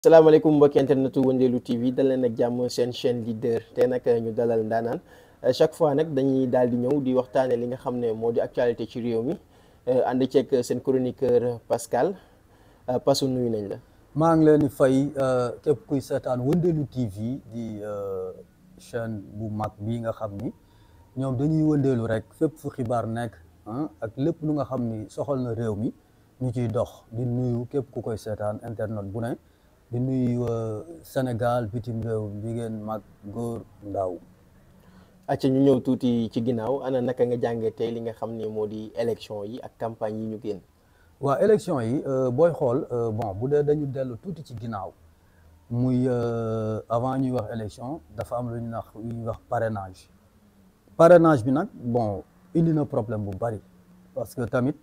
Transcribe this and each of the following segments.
salaamaaleykum mbokki internetu Wëndeelu TV dal leen ak jàmm seen chaîne leader te nag ñu dalal ndaanaan chaque fois nag dañuy daal di ñëw di waxtaane li nga xam ne moo di actualité ci réew mi ànd ceeg seen chroniqueur Pascal Pasu nuyu nañ la. maa ngi leen di fay képp kuy seetaan Wëndeelu TV di chaîne bu mag bii nga xam ni ñoom dañuy wëndeelu rek fépp fu xibaar nekk ak lépp lu nga xam ni soxal na réew mi ñu ciy dox di nuyu képp ku koy seetaan internet bu ne. di nuyu Sénégal bitim réew jigéen mag góor ndaw acca ñu ñëw tuuti ci ginnaaw ana naka nga jàngee tey li nga xam ne moo di élection yi ak campagne yi ñu génn waaw élection yi booy xool bon bu dee dañu dellu tuuti ci ginnaaw muy avant ñuy wax élection dafa am lu ñu wax lu ñuy wax parrainage parrainage bi nag bon indi na problème bu bari parce que tamit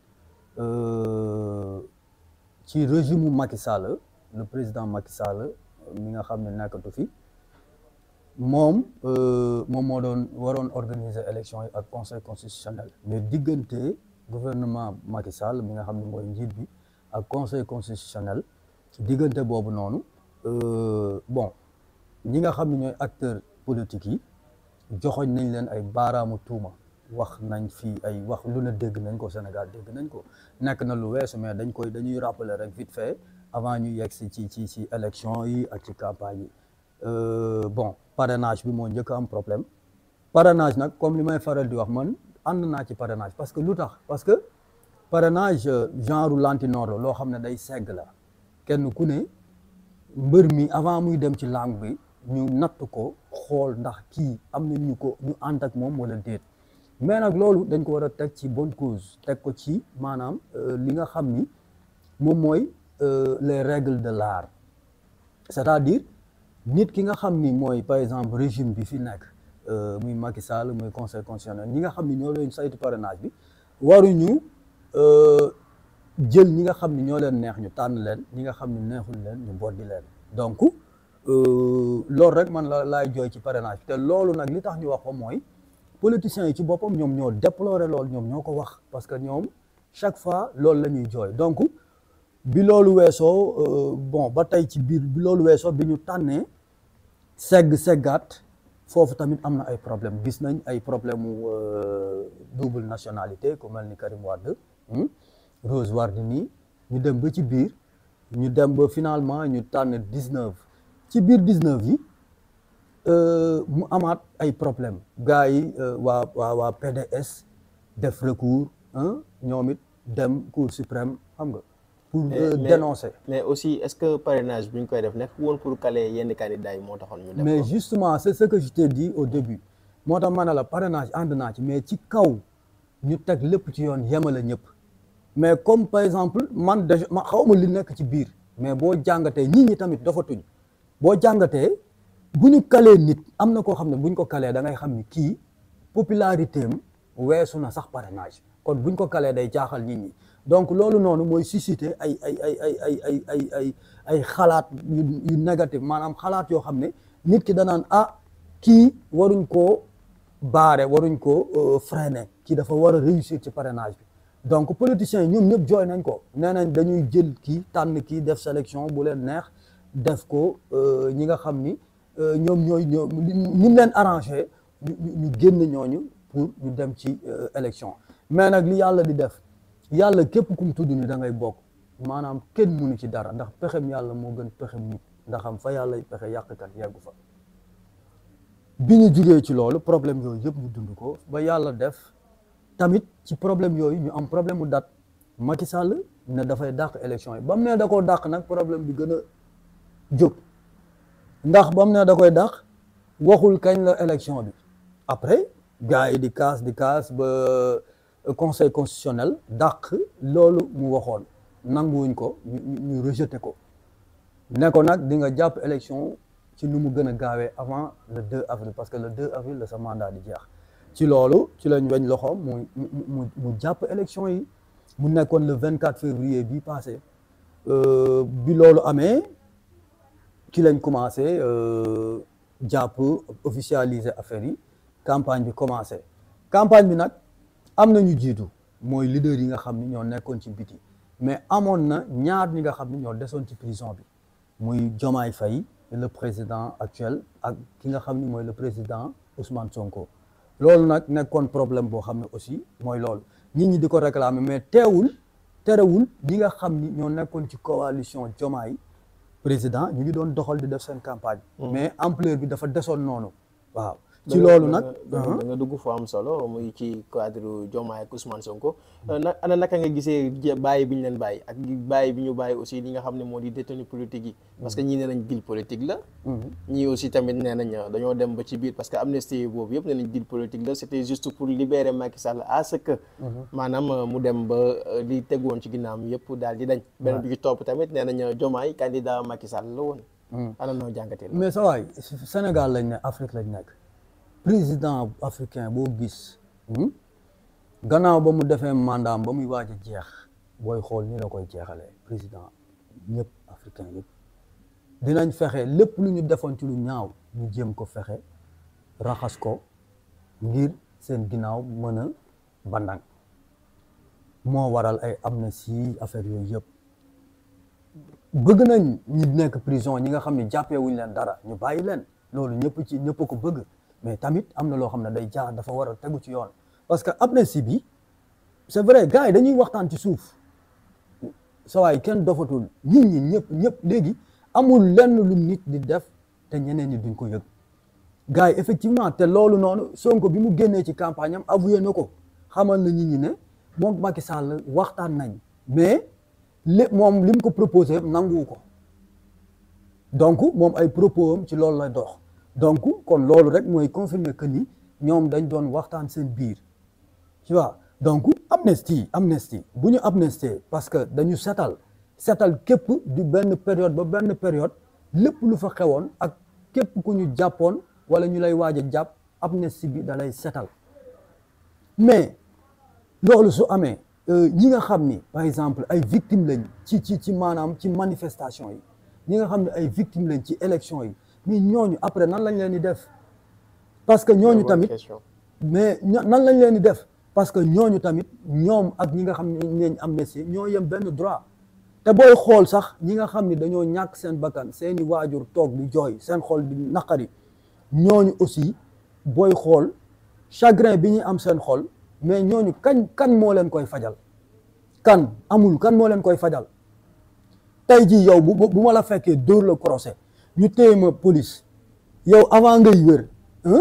ci régime mu Macky Sall le président Macky Sall mi nga xam ne nekkatu fi moom moom moo doon waroon organiser élection yi ak conseil constitutionnel mais diggante gouvernement Macky Sall mi nga xam ne mooy njiit bi ak conseil constitutionnel diggante boobu noonu bon ñi nga xam ne ñooy acteurs politiques yi joxoñ nañ leen ay baaraamu tuuma wax nañ fii ay wax lu ne dégg nañ ko Sénégal dégg nañ ko nekk na lu weesu mais dañ koy dañuy rappeler rek vite fait avant ñu yegg si ci ci ci élection yi ak ci campagne yi bon parrainage bi moo njëkk am problème parrainage nag comme li may faral di wax man ànd naa ci parrainage parce que lu tax parce que parrainage genre lantinoor la loo xam ne day segg la kenn ku ne mbër mi avant muy dem ci langue bi ñu natt ko xool ndax kii am na ñu ko ñu ànd ak moom wala déet mais nag loolu dañ ko war a teg ci bonne cause teg ko ci maanaam li nga xam ni moom mooy les règles de l'art c'est-à-dire nit ki nga xam ni mooy par exemple régime bi fi nekk muy Macky Sall muy conseil constitutionnel ñi nga xam ni ñoo leen saytu parrainage bi waruñu jël ñi nga xam ni ñoo leen neex ñu tànn leen ñi nga xam ni neexul leen ñu boddi leen donc loolu rek man la laay jooy ci parrainage bi te loolu nag li tax ñu wax ko mooy politiciens yi ci boppam ñoom ñoo déplorer loolu ñoom ñoo ko wax parce que ñoom chaque fois loolu la ñuy jooy donc bi loolu weesoo bon ba tey ci biir bi loolu weesoo bi ñu tànnee segg seggaat foofu tamit am na ay problème gis nañ ay problème mu double nationalité ku mel ni Karim Wade Rose Wardini ñu dem ba ci biir ñu dem ba finalement ñu tànn 19 ci biir 19 yi mu amaat ay problème gars yi waa waa waa PDS def recours ñoom it dem Cour suprême xam nga pour dénoncer mais aussi est-ce que parrainage bi ñu koy def nekk woon pour caler yenn candidats yi moo taxoon ñu def mais justement c'est ce que je t'ai dit au début moo tax ma ne la parrainage ànd naa ci mais ci kaw ñu teg lépp ci yoon yemale ñëpp mais comme par exemple man déjà ma xaw ma li nekk ci biir mais boo jàngatee ñii ñi tamit dafa tuñ boo jàngatee bu ñu kalee nit am na koo xam ne bu ñu ko kalee da ngay xam ni kii popularité am weesu na sax parrainage kon bu ñu ko kalee day jaaxal nit ñi donc loolu noonu mooy susciter ay ay ay ay ay ay ay ay ay xalaat yu yu négatif maanaam xalaat yoo xam ne nit ki danaan ah kii waruñ koo baare waruñ koo freiner kii dafa war a réussir ci parrainage bi donc politiciens yi ñoom ñëpp jooy nañ ko nee nañ dañuy jël kii tànn kii def sélection bu leen neex def ko ñi nga xam ni ñoom ñooy ñoom ni mu leen arrangé ñu génn ñooñu pour ñu dem ci élection mais nag li yàlla di def yàlla képp kum tudd ni da ngay bokk maanaam kenn mënu ci dara ndax pexem yàlla moo gën pexem nit ndax am fa yàlla pexe yàqkat yeggu fa bi ñu jugee ci loolu problème yooyu yëpp ñu dund ko ba yàlla def tamit ci problème yooyu ñu am problème mu date Macky Sall ne dafay dàq élection yi ba mu ne da koo dàq nag problème bi gën a jóg ndax ba mu ne da koy dàq waxul kañ la élection bi après gars yi di kaas di kaas ba conseil constitutionnel dàq loolu mu waxoon nanguwuñ ko ñu ñu rejeté ko ne ko nag di nga jàpp élection ci nu mu gën a gaawee avant le 2 avril parce que le 2 avril la sa mandat di jeex ci loolu ci lañ weñ loxoom mu mu mu jàpp élection yi mu nekkoon le 24 février bii passé bi loolu amee ci lañ commencé jàpp officialiser affaire yi campagne bi commencé campagne bi nag am na ñu jiitu mooy leader yi nga xam ni ñoo nekkoon ci biti mais amoon na ñaar ñi nga xam ni ñoo desoon ci prison bi muy Diomaye Faye le président actuel ak ki nga xam ni mooy le président Ousmane Sonko loolu nag nekkoon problème boo xam ne aussi mooy loolu nit ñi di ko réclamer mais teewul terewul ñi nga xam ni ñoo nekkoon ci coalition Diomaye président ñu ngi doon doxal di def seen campagne mais ampleur bi dafa desoon noonu waaw ci loolu nag da nga dugg foo am solo muy ci cadre Diomaye ak Ousmane Sonko na ana naka nga gisee bàyyi bi ñu leen bàyyi ak bàyyi bi ñu bàyyi aussi li nga xam ne moo di détenu politique yi parce que ñii nee nañ deal politique la ñii aussi tamit nee nañ dañoo dem ba ci biir parce que amnistie boobu yëpp nee nañ deal politique la c'était juste pour libérer Macky Sall à ce que maanaam mu dem ba li tegoon ci ginnaam yëpp daal di dañ beneen bi ci topp tamit nee nañ Diomaye candidat Macky Sall la woon ana noo jàngatee mais sa waay Sénégal lañ ne Afrique lañ nekk président africain boo gis gannaaw ba mu defee mandat ba muy waaj a jeex booy xool ni la koy jeexalee président ñëpp africain yëpp dinañ fexe lépp lu ñu defoon ci lu ñaaw ñu jéem ko fexe raxas ko ngir seen ginnaaw mën a bandang moo waral ay amnistie affaire yooyu yëpp bëgg nañ ñi nekk prison ñi nga xam ne jàppee wuñ leen dara ñu bàyyi leen loolu ñëpp ci ñëpp ko bëgg mais tamit am na loo xam ne day jaar dafa war a tegu ci yoon parce que amnistie bi c'est vrai gars yi dañuy waxtaan ci suuf sa waay kenn dofatul nit ñi ñëpp ñëpp léegi amul lenn lu nit di def te ñeneen ñi duñ ko yëg gars yi effectivement te loolu noonu Sonko bi mu génnee ci campagne am avoué na ko xamal na nit ñi ne moom Macky Sall waxtaan nañ mais li moom li mu ko proposé nanguwu ko donc moom ay propos am ci loolu lay dox donc kon loolu rek mooy confirmer que ni ñoom dañ doon waxtaan seen biir tu vois donc amnistie amnistie bu ñu amnistie parce que dañu setal setal képp du benn période ba benn période lépp lu fa xewoon ak képp ku ñu jàppoon wala ñu lay waaj a jàpp amnistie bi da lay setal mais loolu su amee ñi nga xam ni par exemple ay victimes lañ ci ci ci maanaam ci manifestation yi ñi nga xam ne ay victimes lañ ci élection yi mais ñooñu après nan lañ leen di def parce que ñooñu tamit mais nan lañ leen di def parce que ñooñu tamit ñoom ak ñi nga xam ne neñ amnistie ñoo yem benn droit te booy xool sax ñi nga xam ne dañoo ñàkk seen bakkan seeni waajur toog di jooy seen xol di naqari ñooñu aussi booy xool chagrin bi ñuy am seen xol mais ñooñu kañ kan moo leen koy fajal kan amul kan moo leen koy fajal tey jii yow bu bu ma la fekkee dóor la procès ñu téye ma police yow avant ngay wér ñu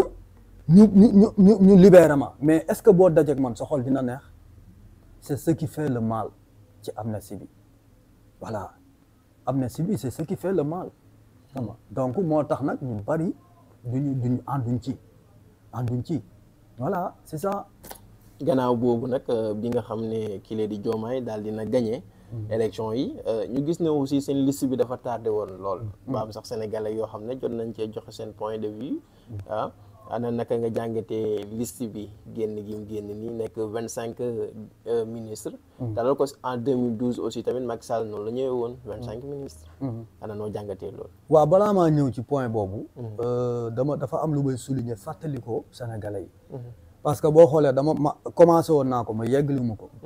ñu ñu ñu libéré ma mais est-ce que boo dajeek man sa xol dina neex c'est ce qui fait le mal ci amnistie bi voilà amnistie bi c'est ce qui fait le mal xam donc moo tax nag ñu bari duñu duñu ànduñ ci ànduñ ci voilà c'est ça gannaaw boobu nag bi nga xam ne kii di Diomaye daal dina gagné élection yi ñu gis ne aussi seen liste bi dafa tardé woon lool ba am sax sénégalais yoo xam ne jot nañ cee joxe seen point de vue ah ana naka nga jàngatee liste bi génn gi mu génn nii nekk vingt cinq ministres dalal ko en 2012 aussi tamit Macky Sall noonu la ñëwee woon vingt cinq ministres ana noo jàngatee loolu waaw balaa maa ñëw ci point boobu dama dafa am lu may souligner fàttali ko sénégalais yi parce que boo xoolee dama ma commencé woon naa ko ma yeggali mu ko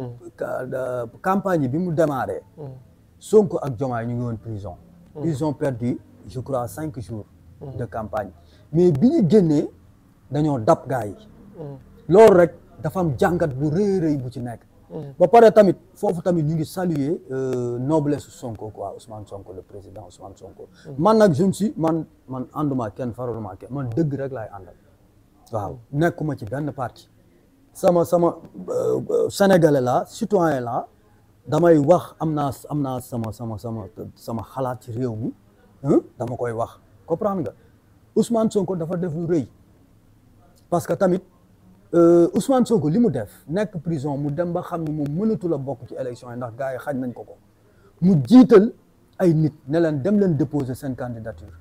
campagne bi mu démarré Sonko ak Diomaye ñu ngi woon prison ils ont perdu je crois cinq jours de campagne mais bi ñu génnee dañoo dab gars yi loolu rek dafa am jàngat bu rëy rëy bu ci nekk ba pare tamit foofu tamit ñu ngi saluer noblesse Sonko quoi Ousmane Sonko le président Ousmane Sonko man nag je ne suis man man ànduma kenn faraluma kenn man dëgg rek laay àndal waaw nekkuma ci benn parti sama sama sénégalais la citoyen la damay wax am naa am naa sama sama sama sama xalaat ci réew mi dama koy wax comprendre nga Ousmane Sonko dafa def lu rëy parce que tamit Ousmane Sonko li mu def nekk prison mu dem ba xam ne moom mënatu la bokk ci élection yi ndax gars yi xañ nañ ko ko mu jiital ay nit ne leen dem leen déposer seen candidature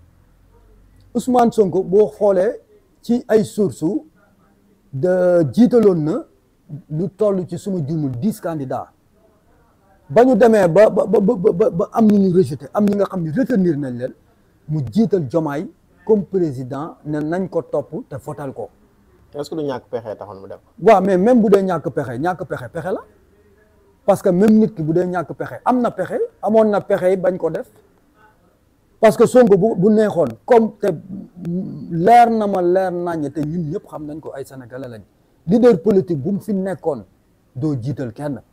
Ousmane Sonko boo xoolee ci ay sources de jiitaloon na lu toll ci suma jumul dix candidats ba ñu demee ba ba ba ba am ñu ñu rejeté am ñi nga xam ne retenir nañ leen mu jiital Diomaye comme président ne nañ ko topp te fotal ko. est-ce que du ñàkk pexe taxoon mu def. waaw mais même bu dee ñàkk pexe ñàkk pexe pexe la parce que même nit ki bu dee ñàkk pexe am na pexe amoon na pexe bañ ko def parce que Sonko bu bu neexoon comme te leer na ma leer naññ te ñun ñëpp xam nañ ko ay sénégalais lañ leader politique bu mu fi nekkoon doo jiital kenn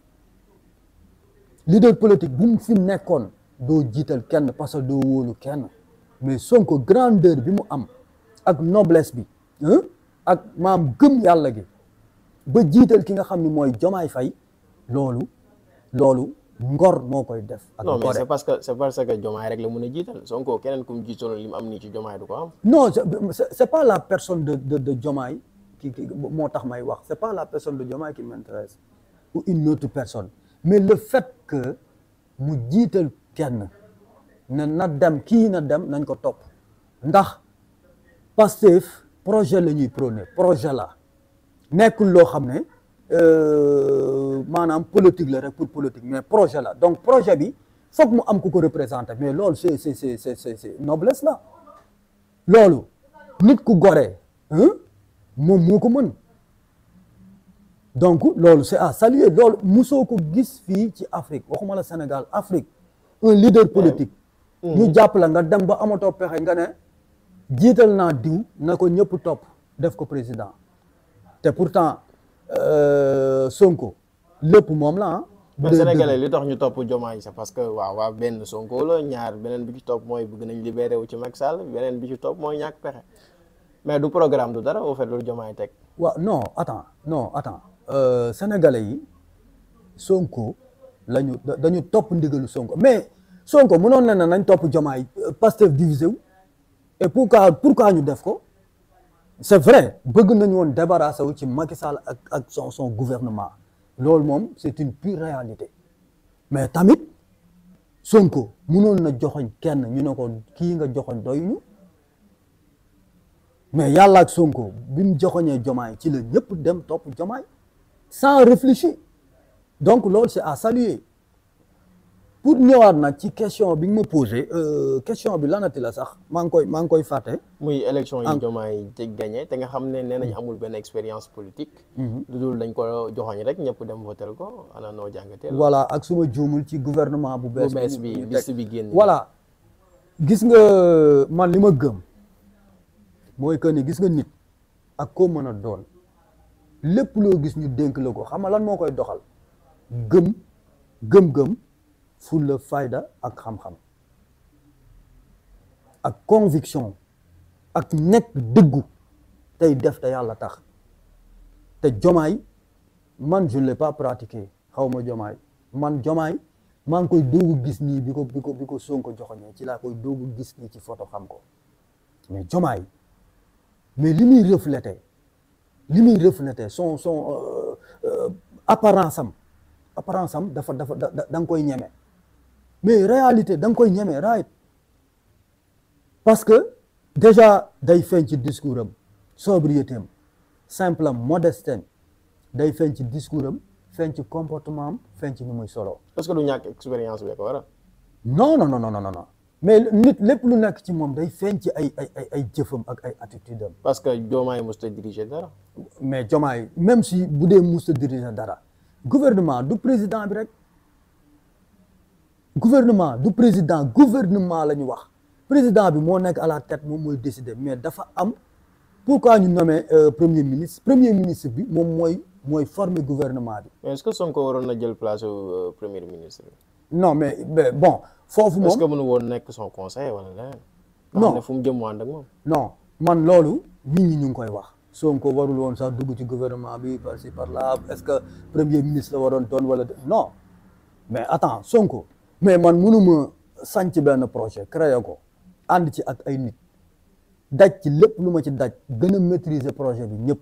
leader politique bu mu fi nekkoon doo jiital kenn parce que doo wóolu kenn mais Sonko grandeur bi mu am ak noblesse bi hein, ak maam gëm yàlla gi ba jiital ki nga xam ni mooy Jomaay Fay loolu loolu ngor moo koy def ak non mais gore c'est parce que c'est parce que jomaay rek la mën a jiital Sonko keneen ku mu jiitaloon li mu am nii ci jomaay du ko am non c'est c'est- c'est pas la personne de de de Diomaye qui qui moo tax may wax c'est pas la personne de Diomaye qui m'intéresse ou une autre personne mais le fait que mu jiital kenn ne na dem kii na dem nañ ko topp ndax Pastef projet la ñuy prôné projet la nekkul loo xam ne euh, maanaam politique la rek pour politique mais projet la donc projet bi foog mu am ku ko représenté mais loolu c'est c'est c'est c'est c'est c'est noblesse la loolu nit ku gore hein, moom moo ko mën donc loolu c'est à saluer loolu musoo ko gis fii ci Afrique waxuma la Sénégal Afrique un leader politique ñu jàpp la nga dem ba amatoo pexe nga ne jiital naa diw na ko ñëpp topp def ko président te pourtant euh, Sonko lépp moom la ah bu mais dee sénégalais dëgg. li tax ñu topp jomaay c'est parce que waaw waaw benn Sonko la ñaar beneen bi ci topp mooy bëgg nañ libéré wu ci Macky Sall beneen bi ci topp mooy ñàkk pexe mais du programme du dara au fait loolu jomaay teg waaw non attends non attends euh, sénégalais yi Sonko lañu da- dañu topp ndigalu Sonko mais Sonko mënoon na ne nañ topp Diomaye euh, Pastef divisé wu et pourquoi pourquoi ñu def ko c'est vrai bëgg nañu woon débarrasser wu ci Macky Sall ak ak son son gouvernement loolu moom c'est une pure réalité mais tamit Sonko mënoon na joxoñ kenn ñu ne ko kii nga joxoñ doyuñu mais yàlla ak Sonko bi mu joxoñee Diomaye ci la ñëpp dem topp Diomaye sans réfléchir donc loolu c'est à saluer pour ñëwaat nag ci question bi nga ma posé euh, question bi lanati la sax maa ngi koy maa ngi koy fàtte muy élection yi Am- jomaay te gagné te nga xam ne nee nañ amul benn expérience politique lu dul dañ ko joxoñ rek ñëpp dem votel ko ana noo jàngatee la voilà ak suma juumul ci gouvernement bu bees bu bees bi ñu teg. liste bi génn voilà gis nga man li ma gëm mooy que ni gis nga nit ak koo mën a doon lépp loo gis ñu dénk la ko xam nga lan moo koy doxal gëm gëm-gëm fulla fayda ak xam-xam ak conviction ak nekk dëggu tey def te yàlla tax te jomaay man je ne l'ai pas pratiqué xaw ma jomaay man jomaay maa ngi koy doogu gis nii bi ko bi ko bi ko Sonko joxoñee ci laa koy doogu gis nii ci photo xam ko mais jomaay mais li muy reflété li muy reflété son son euh, euh, apparence am apparence am dafa dafa da da da nga koy ñeme mais réalité da nga koy ñeme right parce que déjà day feeñ ci discours am sobriété am simple am modesté am day feeñ ci discours am feeñ ci comportement am feeñ ci ni muy solo est-ce que du ñàkk expérience bi ko waral non non non non non non mais nit lépp lu nekk ci moom day feeñ ci ay ay ay ay jëfam ak ay attitude am parce que jomaay mosut a diriger dara mais Diomaye même si bu dee musta diriger dara gouvernement du président bi rek gouvernement du président gouvernement la ñu wax président bi moo nekk à la tête moom mooy décider mais dafa am pourquoi ñu nommé euh, premier ministre premier ministre bi moom mooy mooy former gouvernement bi mais est-ce que Sonko waroon na jël place au premier ministre non mais, mais bon foofu est-ce que moom mënu woon nekk son conseil wala leneen nga Non. xam ne fu mu jëm ànd ak moom non man loolu nit ñi ñu ngi koy wax Sonko warul woon sax dugg ci gouvernement bi par ci par là est-ce que premier ministre la waroon doon wala de- non mais attends Sonko mais man mënuma sanc benn projet créer ko ànd ci ak ay nit daj ci lépp lu ma ci daj gën a maîtriser projet bi ñëpp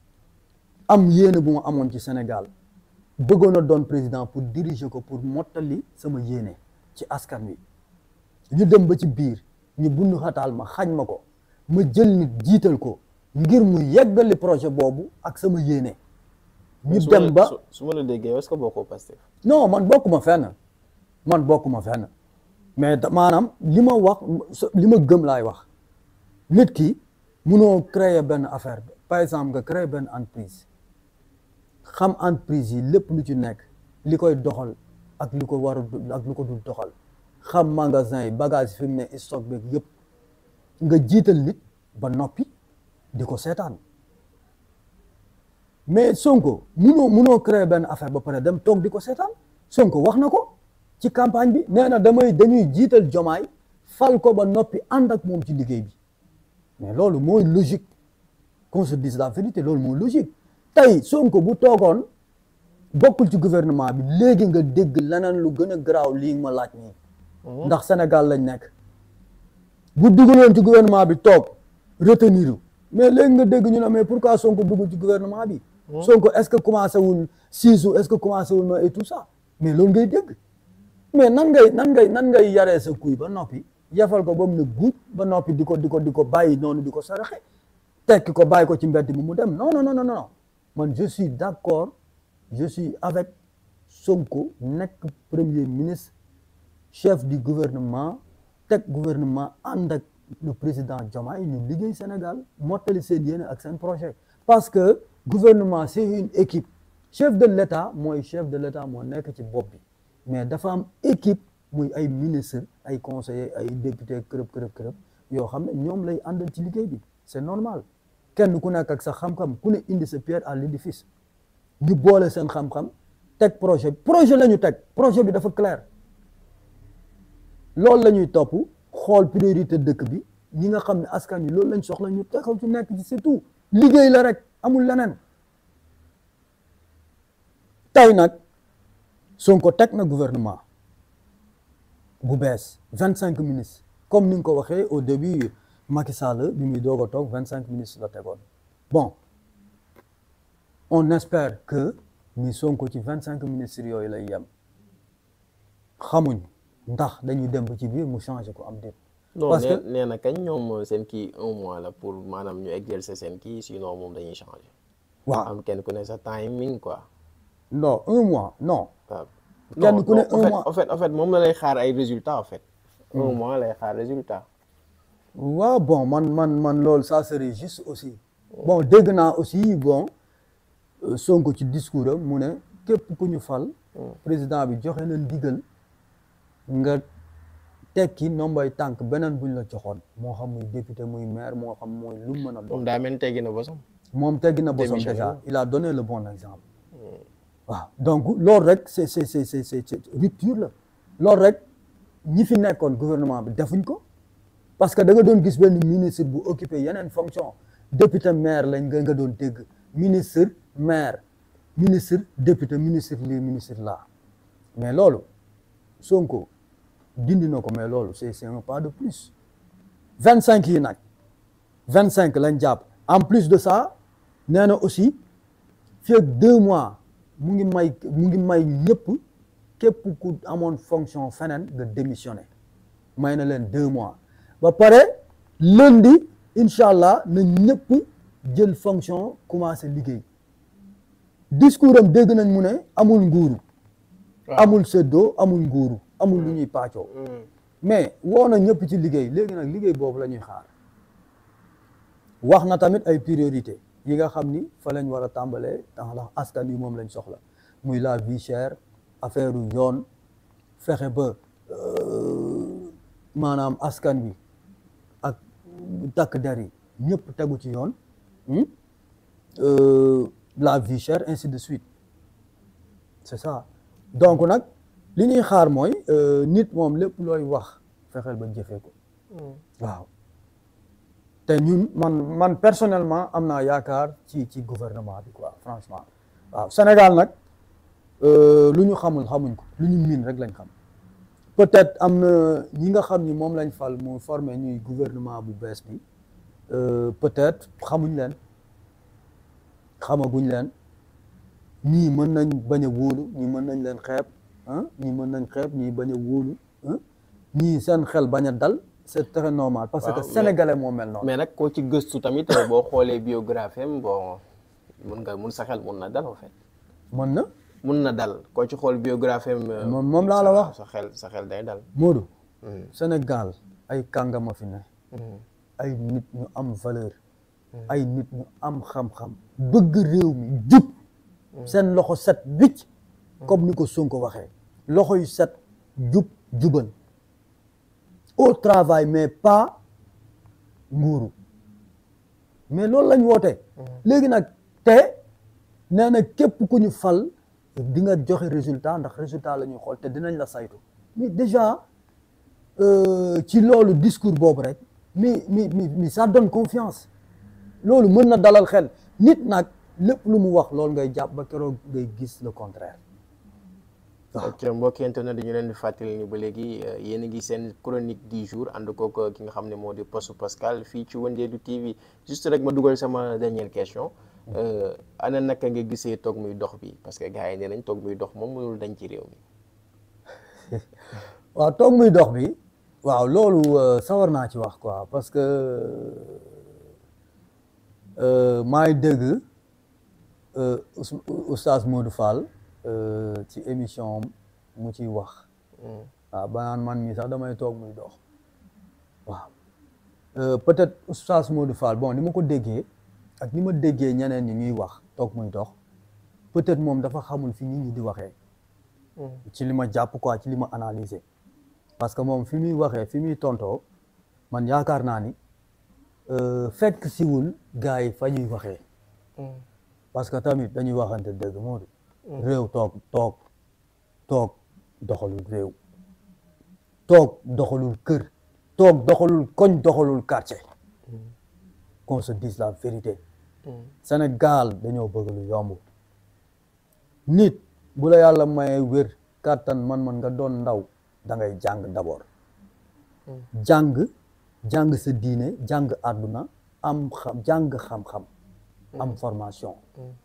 am yéene bu ma amoon ci Sénégal bëggoon a doon président pour diriger ko pour mottali sama yéene ci askan wi ñu dem ba ci biir ñu bundu xataal ma xañ ma ko ma jël nit jiital ko ngir mu yeggali projet boobu ak sama yéene ñu su ma dem la- ba su- su ma la déggee est-ce que bokkoo Pastef non man bokkuma fenn man bokkuma fenn mais da- maanaam li ma wax so- li ma gëm laay wax nit ki munoo créer benn affaire par exemple nga créer benn entreprise xam entreprise yi lépp lu ci nekk li koy doxal ak li ko war a du- ak lu ko dul doxal xam magasin yi bagage yi fi mu ne stock beeg yëpp nga jiital nit ba noppi di ko seetaan mais Sonko munoo munoo créer benn affaire ba pare dem toog di ko seetaan Sonko wax na ko ci campagne bi nee na damay dañuy jiital jomaay fal ko ba noppi ànd ak moom ci liggéey bi mais loolu mooy logique qu'on se dise la vérité loolu mooy logique tey Sonko bu toogoon bokkul ci gouvernement bi léegi nga dégg leneen lu gën a garaaw lii ma laaj nii ndax Sénégal lañ nekk bu dugaloon ci gouvernement bi toog retenir mais léegi nga dégg ñu ne mais pourquoi Sonko dugg ci gouvernement bi Sonko est-ce que commencé wul siisu est-ce que commencé wul na et tout ça mais loolu ngay dégg mais nan ngay nan ngay nan ngay yaree sa kuy ba noppi yafal ko ba mu ne guuj ba noppi di ko di ko di ko bàyyi noonu di ko saraxe tekki ko bàyyi ko ci mbedd mi mu dem non non non non non man je suis d'accord je suis avec Sonko nekk premier ministre chef du gouvernement teg gouvernement ànd ak le président Diomaye ñu liggéey Sénégal mottali seen yéene ak seen projet parce que gouvernement c'est une équipe chef de l'État mooy chef de l'État moo nekk ci bopp bi mais dafa am équipe muy ay ministre ay conseillers ay député kërëb kërëb kërëb yoo xam ne ñoom lay àndal ci liggéey bi c'est normal kenn ku nekk ak sa xam-xam ku ne indi sa pierre à l'édifice ñu boole seen xam-xam teg projet projet la ñu teg projet bi dafa clair loolu la ñuy topp xool priorité dëkk bi ñi nga xam ne askan wi loolu lañ soxla ñu taxaw ci nekk ci c'est tout liggéey la rek amul leneen tey nag Sonko teg na gouvernement bu bees vingt cinq ministres comme ni nga ko waxee au début Macky Sall bi muy doog a toog vingt cinq ministres la tegoon bon on espère que ni Sonko ci vingt cinq ministres yooyu lay yem xamuñ ndax dañuy dem ba ci biir mu changé ko am déet non parce nee que nee na kañ ñoom seen kii un mois la pour maanaam ñu exercer seen kii sinon moom dañuy changer. waaw am kenn ku ne sa timing quoi. non un mois non waaw. Kenn non ku ne non, en un fait- mois. en fait en fait moom la lay xaar ay résultats en fait. un mois lay xaar résultat. waaw bon man man man loolu ça serait juste aussi bon dégg naa aussi bon euh, Sonko ci discours am mu ne képp ku ñu fal président bi joxe na ndigal nga tekki nombay tànk beneen buñ la joxoon moo xam muy député muy maire moo xam mooy lu mu mën a doon moom daa mel ni teggi na bosam. moom teggi na bosam Démissionné déjà wu. il a donné le bon exemple waaw donc loolu rek c'est c'est c'est c'est c'est c'est rupture la loolu rek ñi fi nekkoon gouvernement bi defuñ ko parce que da nga doon gis benn ministre bu occupé yeneen fonction député maire lañ nga nga doon dégg ministre maire ministre député ministre lii ministre là mais loolu Sonko dindi na ko mais loolu c'est c'est un pas de plus vingt cinq yi nag vingt cinq lañ jàpp en plus de ça nee na aussi fii ak deux mois mu ngi may mu ngi may ñëpp képp ku amoon fonction feneen nga démissionné may na leen deux mois ba pare lundi incha allah na ñëpp jël fonction commencé liggéey discours am dégg nañ mu ne amul nguuru waaw. amul séddoo amul nguuru amul lu ñuy pàccoo mais woo na ñëpp ci liggéey léegi nag liggéey boobu la ñuy xaar wax na tamit ay priorité yi nga xam ni fa lañ war a tàmbalee ndax askan wi moom lañ soxla muy la vie chère affaire u yoon fexe ba euh, maanaam askan wi ak takk der yi ñëpp tegu ci yoon hmm? Euh, la vie chère ainsi de suite c'est ça donc nag li ñuy xaar mooy euh, nit moom lépp looy wax fexeel ba jëfee ko waaw te ñun man man personnellement am naa yaakaar ci ci gouvernement bi quoi franchement waaw Sénégal nag euh, lu ñu xamul xamuñ ko lu ñu miin rek lañ xam peut-être am na ñi nga xam ni moom lañ fal mu formé ñuy gouvernement bu bees bi euh, peut-être xamuñ leen xamaguñ leen ñii mën nañ bañ a wóolu ñii mën nañ leen xeeb ah ñii mën nañ xeeb ñii bañ a wóolu ah ñii seen xel bañ a dal c'est très normal parce Waaw, que mais- sénégalais moo mel noonu mais nag koo ci gëstu tamit boo xoolee biographie am bon mun nga mun sa xel mun na dal en fait. mën na mun na dal koo ci xool biographie am. euh, Moom- moom laa la sa- wax. sa xel sa xel day dal. Modou Mm. Sénégal ay kàngama fi ne Mm. ay nit ñu am valeur ay nit ñu am xam-xam bëgg réew mi jub seen loxo set wicc comme ni ko Sonko waxee loxo yu set jub jubal au travail mais pas nguuru mais loolu lañ woote léegi nag te nee na képp ku ñu fal di nga joxe résultat ndax résultat la ñuy xool te dinañ la saytu mais déjà euh, ci loolu discours boobu rek mi mi mi mi ça donne confiance loolu mën na dalal xel nit nag lépp lu mu wax loolu ngay jàpp ba keroog ngay gis le contraire waaw ok mbokki internet dañu leen di fàttali ni ba léegi yéen a ngi seen chronique du jour ànd kook ki nga xam ne moo di Poste Pascal fii ci Wëndeelu TV juste rek ma dugal sama dernière question ana naka nga gisee toog muy dox bi parce que gars yi nee nañ toog muy dox moom mënul dañ ci réew mi waaw toog muy dox bi waaw loolu euh, sawar naa ci wax quoi parce que euh, maa ngi dégg euh, Ous- oustaz Modou Fall euh, ci émission am mu ciy wax waaw ba naan man mii sax damay toog muy dox waaw Euh, peut-être oustaz Modou Fall bon ni ma ko déggee ak ni ma déggee ñeneen ñi ñuy wax toog muy dox peut-être moom dafa xamul fi nit ñi di waxee ci li ma jàpp quoi ci li ma analyser parce que moom fi muy waxee fi muy tontoo man yaakaar naa ni euh, fekk siwul gars yi fa ñuy waxee parce que tamit dañuy waxante dëgg moo di réew toog toog toog doxalul réew toog doxalul kër toog doxalul koñ doxalul quartier qu'on se dise la vérité Sénégal dañoo bëgg lu yomb nit bu la yàlla mayee wér kàttan man-man nga doon ndaw da ngay jàng d'abord jàng jàng sa diine jàng àdduna am xam jàng xam-xam am formation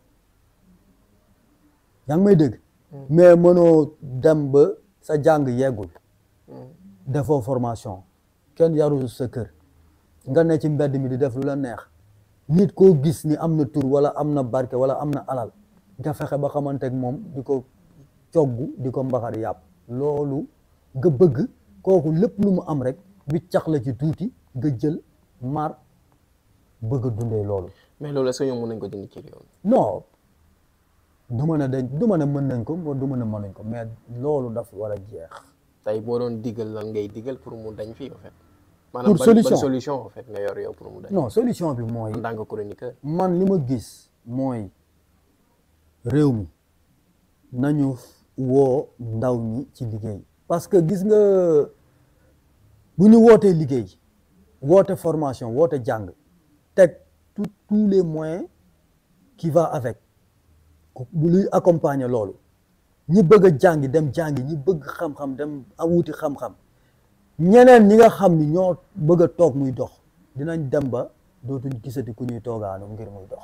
yaa ngi may dégg mais mënoo dem ba sa jàng yeggul defoo formation kenn yarul sa kër nga ne ci mbedd mi di def lu la neex nit koo gis ni am na tur wala am na barke wala am na alal nga fexe ba xamante ak moom di ko cogg di ko mbaxar yàpp loolu nga bëgg kooku lépp lu mu am rek wiccax la ci tuuti nga jël mar bëgg a dundee loolu mais loolu est-ce que ñoom mën nañ ko dindi ci réew mi non du ma ne dañ du ma ne mën nañ ko du ma ne mënuñ ko mais loolu daf war a jeex tey boo doon digal lan ngay digal pour mu dañ fii en fait Pour ban- solution. ban solution en fait nga yor yow pour mu dañ non solution bi mooy en tant que chroniqueur man li ma gis mooy réew mi nañu woo ndaw ñi ci liggéey parce que gis nga bu ñu wootee liggéey woote formation woote jàng teg tout tous les moyens qui va avec bu luy accompagner loolu ñi bëgg a jàngi dem jàngi ñi bëgg xam-xam dem a wuti xam-xam ñeneen ñi nga xam ni ñoo bëgg a toog muy dox dinañ dem ba dootuñ gisati ku ñuy toogaanu ngir muy dox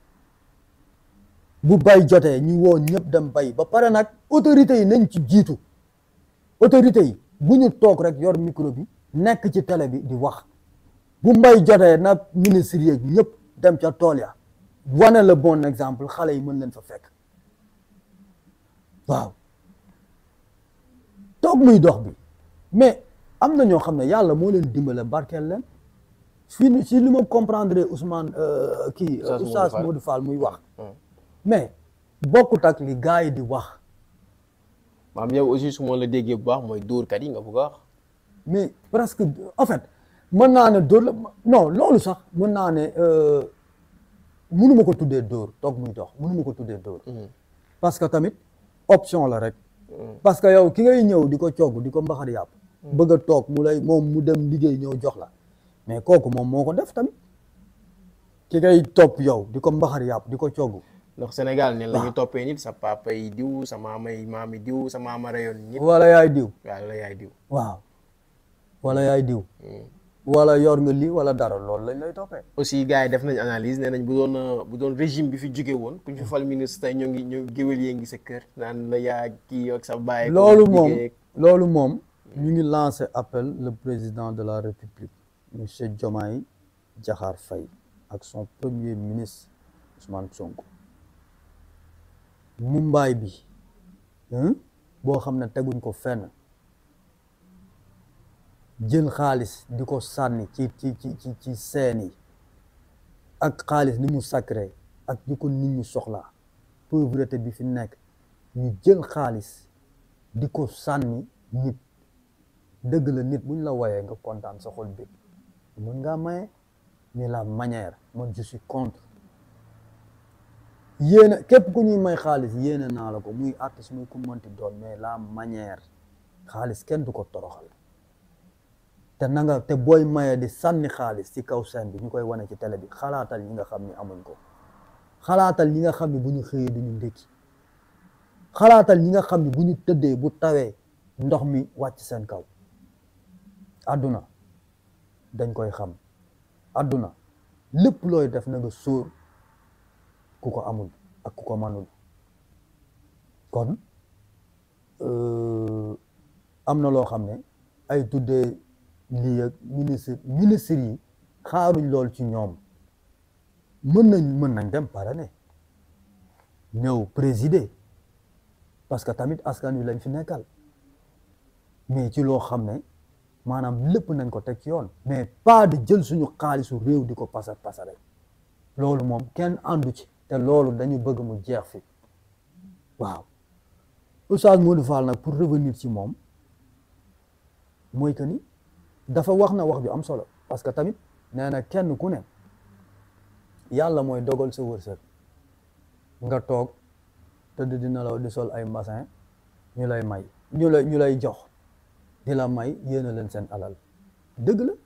bu bay jotee ñu woo ñëpp dem bay ba pare nag autorités yi nañ ci jiitu autorités yi bu ñu toog rek yor micro bi nekk ci télé bi di wax bu mbay jotee nag ministre yeeg ñëpp dem ca tool ya wane le bon exemple xale yi mën leen fa fekk waaw toog muy dox bi mais am na ñoo xam ne yàlla moo leen dimbale barkeel leen fii si li ma comprendre Ousmane euh, kii Oustaz Modou Oustaz Fall. Modou Fall muy wax mais bokkut ak li gars yi di wax maam yow aussi su ma la déggee bu baax mooy dóorkat yi nga bëgg a wax mais presque en fait mën naa ne dóor la non loolu sax mën naa ne euh, mënuma ko tuddee dóor toog muy dox mënuma ko tuddee dóor parce que tamit option la rek parce que yow ki ngay ñëw di ko cogg di ko mbaxar yàpp bëgg a toog mu lay moom mu dem liggéey ñëw jox la mais kooku moom moo ko def tamit ki ngay topp yow di ko mbaxar yàpp di ko cogg ndax Sénégal ne la ñu toppee nit sa papa yi diw sa maama yi maami diw sa maama rayoon nit wala yaay diw waaw la yaay diw waaw wala yaay diw wala yor nga lii wala dara loolu lañ lay toppee aussi gars yi def nañ analyse nee nañ bu doon euh, bu doon régime bi fi jóge woon ku ñu fi fal ministre tey ñoo ngi ñoo géwél yee ngi sa kër naan la yaa kii ak sa baay loolu moom loolu moom ñu ngi lancé appel le président de la république monsieur Diomaye Diakhar Faye ak son premier ministre Ousmane Sonko Mumbaay bi hein, boo xam ne teguñ ko fenn jël xaalis di ko sànni ci ci ci ci ci seen yi ak xaalis ni mu sacré ak di ko nit ñi soxlaa pauvreté bi fi nekk ñu jël xaalis di ko sànni nit dëgg la nit buñ la woyee nga kontaan sa xol bi mën ngaa maye mais la manière man je suis contre yéene képp ku ñuy may xaalis yéene naa la ko muy artiste muy ku mënti doon mais la manière xaalis kenn du ko toroxal te na nga te booy maye di sànni xaalis ci kaw scène bi ñu koy wane ci télé bi xalaatal ñi nga xam ni amuñ ko xalaatal ñi nga xam ni bu ñu xëyee duñu ndékki xalaatal ñi nga xam ni bu ñu tëddee bu tawee ndox mi wàcc seen kaw àdduna dañ koy xam àdduna lépp looy def na nga sóor ku ko amul ak ku ko manul kon am na loo xam ne ay tuddee lii ak ministre ministre yi xaaruñ lool ci ñoom mën nañ mën nañ dem parrainer ñëw présider parce que tamit askan wi lañ fi nekkal mais ci loo xam ne maanaam lépp nañ ko teg ci yoon mais pas de jël suñu xaalisu réew di ko pasar pasare loolu moom kenn àndu ci te loolu dañu bëgg mu jeex fi waaw Oustaz Modou Fall nag pour revenir ci moom mooy que ni dafa wax na wax ju am solo parce que tamit nee na kenn ku ne yàlla mooy dogal sa wërsëg nga toog tëdd di nelaw di sol ay mbasin ñu lay may ñu lay ñu lay jox di la may yéena leen seen alal dëgg la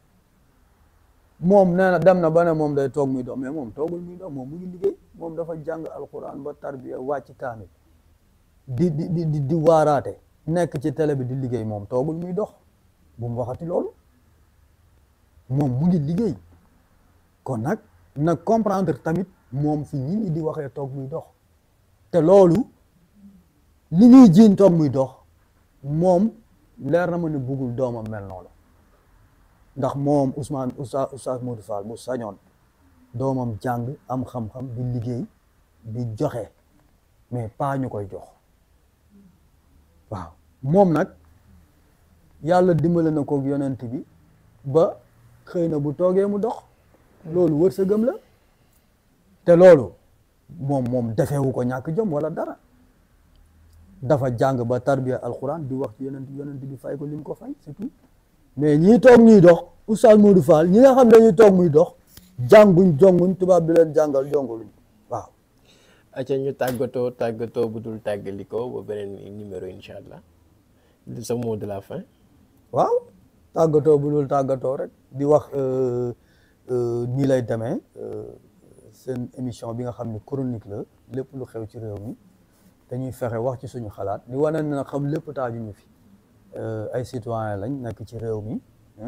moom nee na dem na ba ne moom day toog muy dox mais moom toogul muy dox moom mu ngi liggéey moom dafa jàng alquran ba tarbiya wàcc kaamil di di di di di waaraate nekk ci télé bi di liggéey moom toogul muy dox bu mu waxati loolu moom mu ngi liggéey kon nag na comprendre tamit moom fi ñi ñi di waxee toog muy dox te loolu li ñuy jiiñ toog muy dox moom leer na ma ne buggul doomam mel noonu ndax moom Ousmane Oustaz Oustaz Modou Fall bu sañoon doomam jàng am xam-xam di liggéey di joxe mais pas ñu koy jox waaw moom nag yàlla dimbale na koog yonent bi ba xëy na bu toogee mu dox loolu wërsëgam la te loolu moom moom defewu ko ñàkk jom wala dara dafa jàng ba tarbiya alquran di wax ci yonent yonent bi fay ko li mu ko fay c'est tout mais ñii toog ñuy dox Oustaz Modou Fall ñi nga xam dañuy toog muy dox jànguñ jonguñ tubaab bi leen jàngal jonguluñ waaw acca ñu tàggatoo tàggatoo bu dul tàggalikoo ba beneen numéro incha allah sa mot de la fin waaw tàggatoo bu dul tàggatoo rek di wax nii lay demee seen émission bi nga xam ne chronique la lépp lu xew ci réew mi dañuy fexe wax ci suñu xalaat di wane na xam lépp taaju ñu fi ay citoyen lañ nekk ci réew mi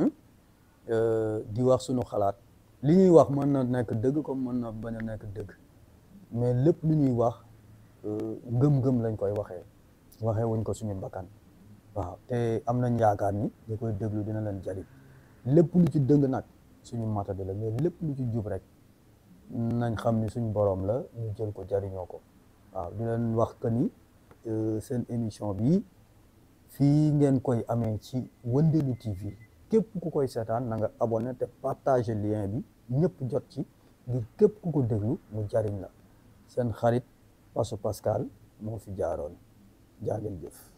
di wax suñu xalaat li ñuy wax mën na nekk dëgg comme mën na bañ a nekk dëgg mais lépp lu ñuy wax ngëm-ngëm lañ koy waxee waxee wuñ ko suñu mbakkan waaw te am nañ yaakaar ni ñu koy déglu dina leen jariñ lépp lu ci dëng nag suñu matadi la mais lépp lu ci jub rek nañ xam ni suñu borom la ñu jël ko jariñoo ko waaw di leen wax que ni seen émission bi fii ngeen koy amee ci Wëndeelu TV képp ku koy seetaan na nga abonné te partager lien bi ñëpp jot ci ngir képp ku ko déglu mu jariñ la seen xarit Paso Pascal moo fi jaaroon jaa ngeen jëf